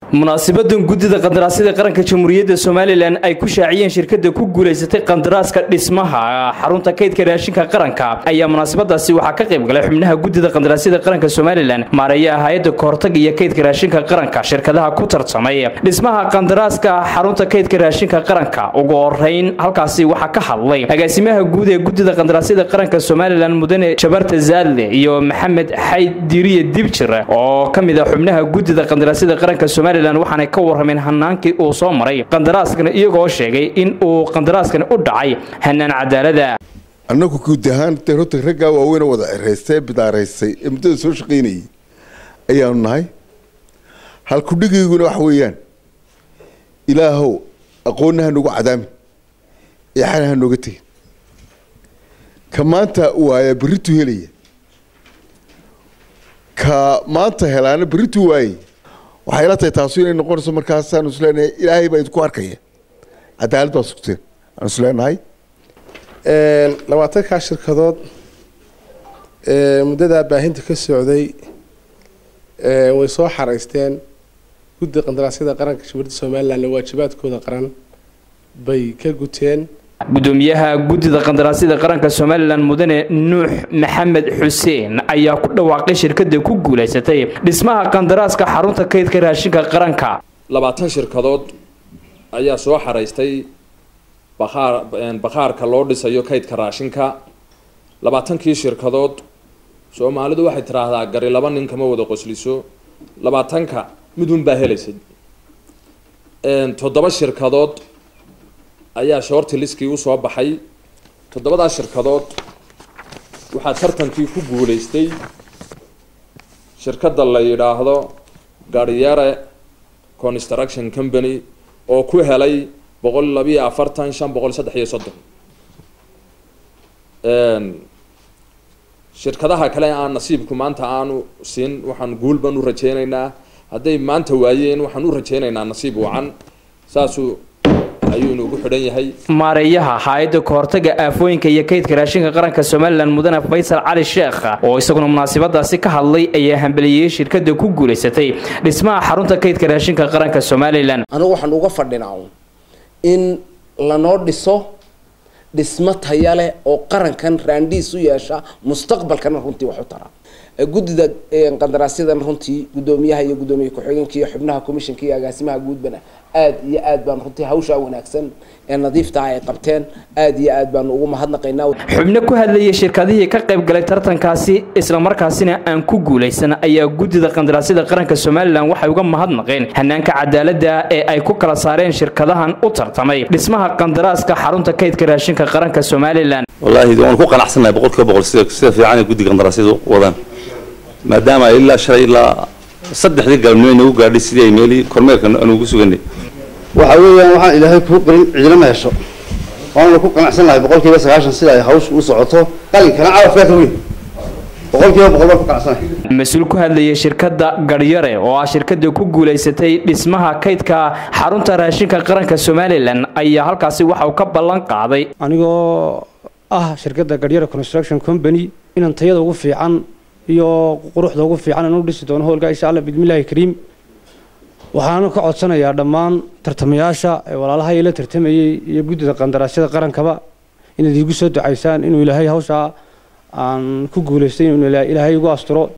munaasibadan guddida qandaraasyada qaranka jamhuuriyadda somalilan ay ku shaaciyeen shirkada ku guulaysatay qandaraaska dhismaha xarunta kaydka raashinka qaranka ayaa munaasabadaasi waxaa ka qayb galay xubnaha guddida qandaraasyada qaranka somalilan maareeyaha hay-adda kahortaga iyo kaydka raashinka qaranka shirkadaha ku tartamay dhismaha qandaraaska xarunta kaydka raashinka qaranka ugu horeyn halkaasi waxaa ka hadlay agaasimaha guud ee guddida qandaraasyada qaranka somalilan mudane jabarta zaadle iyo maxamed xayd diriye dibjir oo ka mid a xubnaha guddida qandaraasyada qaranka somalilan waxaanay ka warrameen hanaankii uu soo maray qandaraaskana iyagoo sheegay in uu qandaraaskani u dhacay hanaan cadaalada annagu guud ahaan dee horta raggaa waaweyne wada ceraystay ee bidaaraysay ee muddada soo shaqaynayay ayaanu nahay halkudhigayguna waxa weeyaan ilaahow aqoonna ha noogu cadaamin ee xana ha nooga tegin ka maanta waaya berritu helaya ka maanta helaana berritu waayay waxay ila tahay taasu inay noqonayso markaasaanu isleenahay ilaahay baa idinku arkaya cadaalad baa sugteen aanu isleenahay labaatankaa shirkadood muddadaa baahinta ka socday way soo xaraysteen guddi qandaraasyada qaranka jamhuuriyadda somalilan waajibaadkooda qaran bay ka guteen gudoomiyaha guddida qandaraasyada qaranka somalilan mudane nuux maxamed xuseen ayaa ku dhawaaqay shirkada ku guulaysatay dhismaha qandaraaska xarunta kaydka raashinka qaranka labaatan shirkadood ayaa soo xaraystay baqaar bakhaarka loo dhisayo kaydka raashinka labaatankii shirkadood soomaalidu waxay tiraahdaa gari laba nin kama wada qosliso labaatanka midun baa helaysa toddoba shirkadood ayaa shoorti liskii usoo baxay toddobadaa shirkadood waxaa tartankii ku guulaystay shirkadda la yidhaahdo garyare construction company oo ku helay boqol labiyo afartan shan boqol saddex iyo soddon shirkadaha kale aan nasiibku maanta aanu siin waxaan guul baan u rajeynaynaa hadday maanta waayeen waxaan u rajeynaynaa nasiib wacan saasuu ayuu inuugu xidhan yahay maareeyaha hay-adda kahortaga aafooyinka iyo kaydka raashinka qaranka somalilan mudane faysal cali sheekh oo isaguna munaasabadaasi ka hadlay ayaa hambeliyeyey shirkada ku guulaysatay dhismaha xarunta kaydka raashinka qaranka somalilan anigu waxaan uga fadhinaa in lanoo dhiso dhismo taya leh oo qarankan raandhiis u yeesha mustaqbalkana runtii wax u tara guddida qandaraasyadana runtii guddoomiyaha iyo guddoomiye ku-xigeenka iyo xubnaha commissionka iyo agaasimaha guudbana aad iyo aad baan runtii hawshaa wanaagsan ee nadiifta ay qabteen aad iyo aad baanu ugu mahadnaqaynaa xubno ku hadlayay shirkadihii ka qayb galay tartankaasi islamarkaasina aan ku guulaysan ayaa guddida qandaraasyada qaranka somalilan waxay uga mahadnaqeen hanaanka cadaalada ee ay ku kala saareen shirkadahan u tartamay dhismaha qandaraaska xarunta kaydka raashinka qaranka somalilan wallaahi waan ku qanacsannahay boqolkiiba boqol sida sida fiican ee guddiga qandaraasyadu wadaan maadaama ilaa shalay ilaa saddexdii galabnimo inagu gaadhay sidii ay meelii kormeerka aan ugu suganay waxa weeyaan waxaan ilaahay kuu qorin cidina ma hesho waana ku qanacsan lahay boqolkiiba sagaashan sida ay hawsha u socoto qalinkana carafkaa ka weyn boqolkiiba boqol baan ku qanacsanahay mas-uul ku hadlayay shirkadda garyare oo ah shirkada ku guulaysatay dhismaha kaydka xarunta raashinka qaranka somalilan ayaa halkaasi waxa uu ka ballan qaaday anigoo ah shirkadda garyare construction company inaan tayada ugu fiican iyo quruxda ugu fiican aan u dhisi doono howlka insha allah bismillaahi kariim waxaana ka codsanayaa dhammaan tartamayaasha ee walaalaha ila tartamayey iyo guddida qandaraasyada qarankaba inaad iigu soo ducaysaan inuu ilaahay hawshaa aan ku guulaystay inuu ilaahay igu asturo